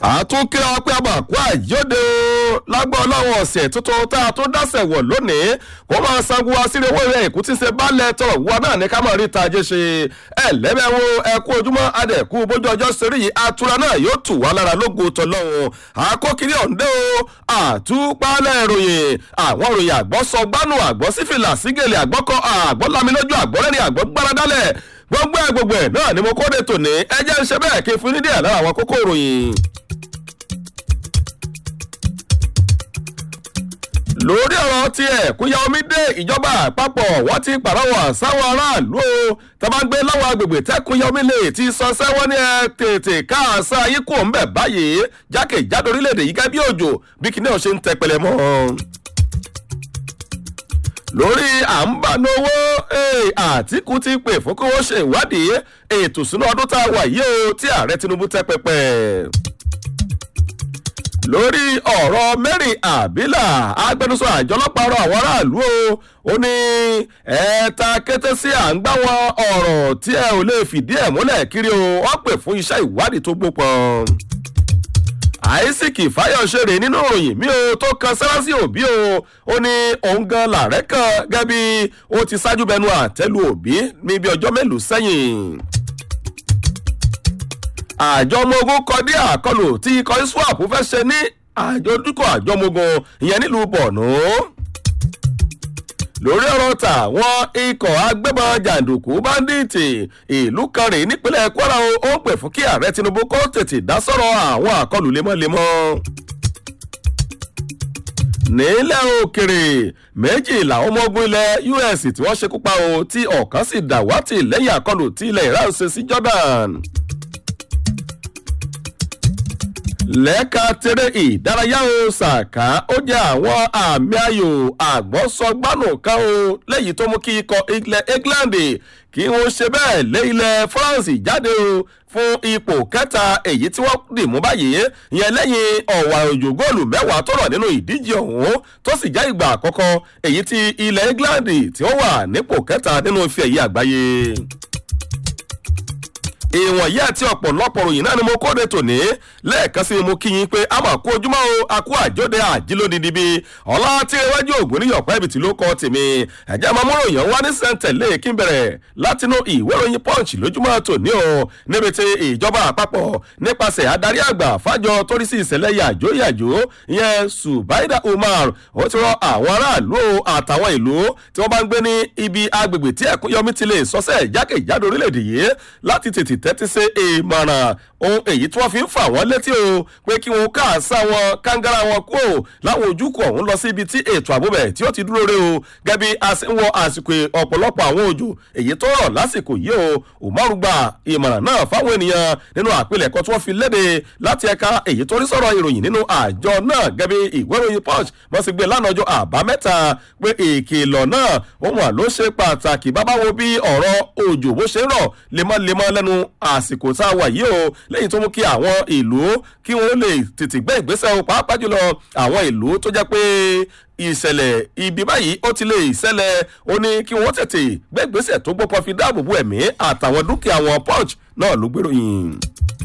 àtúnkẹ́ ọpẹ́ àbàkú àyọ́dẹ o lágbọ́ ọlọ́run ọ̀sẹ̀ tuntun tá a tún dáṣẹ̀ wọ̀ lónìí kó máa sanwó asírí owó rẹ̀ èkú tí ń ṣe bálẹ̀ tọrọ wá náà ní ká máa rí ta jẹ́ ṣe ẹ lẹ́mẹ̀wò ẹkú ojúmọ́ adẹ̀kú bójú ọjọ́ sórí yìí atura náà yóò tù wá lára lógo tọlọ́run àkókiri ọ̀ǹdẹ́ o àtúpalẹ̀ ìròyìn àwọn ìròyìn àgbọ̀ sọ gbánú àgbọ̀ sífìlà sígèlè àgbọ̀kọ àgbọ̀ lamilójú àgbọ̀rẹ́ni àgbọ̀ gbáradálẹ̀ gbogbo ẹ gbogbo ẹ náà ni mo kóde tòní ẹ jẹ́ ń ṣe bẹ́ẹ̀ kí n fún ní díẹ̀ lára àwọn kókó ìròyìn. lórí ọ̀rọ̀ tí ẹ̀kúnya omi dé ìjọba àpapọ̀ wọ́n ti pàrọwà sáwọn aráàlú o tàbágbé láwọn agbègbè tẹ́kúnya omi lè ti sọ sẹ́wọ́n ní ẹ tètè káàsá yìí kò ń bẹ̀ báyìí jákèjádò orílẹ̀-èdè yìí gẹ́gẹ́ bí òjò bí kìnìún ṣe ń tẹpẹlẹ mọ́ lórí à ń bá náwó àtìkù ti pè fún kí wọ́n ṣe ìwádìí ètò ìsúná ọdún tá a wà yìí o tí ààrẹ tinubu tẹ́ pẹpẹ lórí ọ̀rọ̀ mary abila agbẹnusọ àjọ ọlọ́pàá rọ àwọn aráàlú o ó ní ẹ̀ẹ́ta kété sí à ń gbá wọn ọ̀rọ̀ tí ẹ ò lè fìdí ẹ̀ múlẹ̀ kiri o wọ́n pè fún iṣẹ́ ìwádìí tó gbópọn àìsíkì fáyọ̀ṣeré nínú ìròyìn mi ò tó kan sẹ́rásì òbí o ó ní òun gan làárẹ̀ kan gẹ́gẹ́ bí ó ti ṣáájú bẹnu àtẹ́lu òbí ní bí ọjọ́ mélòó sẹ́yìn àjọ ọmọ ogun kọdí àkọlù tí ikọ̀ iswap fẹ́ ṣe ní àjọdúkọ̀ àjọ ọmọ ogun ìyẹn nílùú bọ̀nú. lórí ọ̀rọ̀ tà wọ́n ikọ̀ agbébọn jàǹdùkú báńdíìtì ìlú kan rèé nípínlẹ̀ kwara ó ń pè fún kí ààrẹ tinubu kó tètè dá sọ̀rọ̀ àwọn àkọlù lemọ́lemọ́ nílẹ̀ òkèrè méjì làwọn ọmọ ogun ilẹ̀ us tí wọ́n ṣekú pa o tí ọ̀kan sì dàwátì lẹ́yìn àkọlù tí ilẹ̀ iran ṣe sí jordan. lẹ́ka tẹ́rẹ́ ìdárayá o ṣàká ó jẹ́ àwọn àmì ayò àgbọ̀sọgbánù kan o lẹ́yìn tó mú kí ikọ̀ ilẹ̀ england kí wọ́n ṣe bẹ́ẹ̀ lé ilẹ̀ france jáde o fún ipò kẹta èyí tí wọ́n dì mú báyìí ìyẹn lẹ́yìn ọ̀wà òjò góòlù mẹ́wàá tó rọ̀ nínú ìdíje ọ̀hún tó sì jẹ́ ìgbà àkọ́kọ́ èyí tí ilẹ̀ england tí ó wà nípò kẹta nínú ife ẹ̀yẹ àgbáyé ìwọ̀n yìí àti ọ̀pọ̀lọpọ̀ ròyìn náà ni mo kóde tòní lẹ́ẹ̀kan sí mo kí yín pé a máa kó ojúmọ́ o a kó àjọdẹ àjílódìdí bí ọlá tí iwájú ògùn ní yọ̀pẹ́ ibi tí ló kọ́ tèmi ẹ̀jẹ̀ máa mú ròyìn wá ní sẹ́ńtẹ̀lé kí n bẹ̀rẹ̀ látinú ìwé ròyìn punch lójúmọ́ tòní o níbi tí ìjọba àpapọ̀ nípasẹ̀ adarí àgbà fájọ torí sí ìṣẹ̀lẹ̀ yàjó yàjó ìyẹn subaida umar ó ti rọ àwọn aráàlú àtàwọn ìlú tí wọ́n bá ń gbé ní ibi agbègbè tí ẹ̀kúnyọmí ti lè sọ́sẹ̀ jákèjádò orílẹ̀-èdè yìí láti tètè tẹ́tí sí ìmọ̀ràn ohun èyí tí wọ́n fi ń fà wọ́n létí o pé kí wọ́n káàsá wọn kángárá wọn kú o láwọn ojúkọ̀ ọ̀hún lọ sí ibi tí ètò àbúbẹ̀ tí ó ti dúró re o gẹ́bí a sì ń wọ àsìkò ọ̀pọ̀lọpọ̀ àwọn òjò èyí tó rọ̀ lásìkò yìí o umaru gba ìmọ̀ràn náà fáwọn ènìyàn nínú àpilẹ̀kọ tí wọ́n fi léde láti ẹ̀ka èyí tó rí sọ̀rọ̀ ìròyìn nínú àjọ náà gẹ́bí ìwé ìròyìn punch wọ́n sì gbé lánàá ọjọ́ àbámẹ́ta pé ìkìlọ̀ náà ohun àló ṣe pàtàkì bábá wo bí ọ̀rọ̀ òjò bó ṣe rọ̀ lemọ́lemọ́ lẹ́nu àsìkò tá a wà yìí o lẹ́yìn tó mú kí àwọn ìlú kí wọ́n lè tètè gbé ìgbésẹ̀ o pàápàá jùlọ àwọn ìlú tó jẹ́ pé ìṣẹ̀lẹ̀ ibi báyìí ó ti lè ṣẹlẹ̀ ó ní kí wọ́n tètè gbé ìgbésẹ̀ tó gbọ́pọ̀ fi dáàbò bo ẹ̀mí àtàwọn dúkìá wọn punch náà ló gbèròyìn.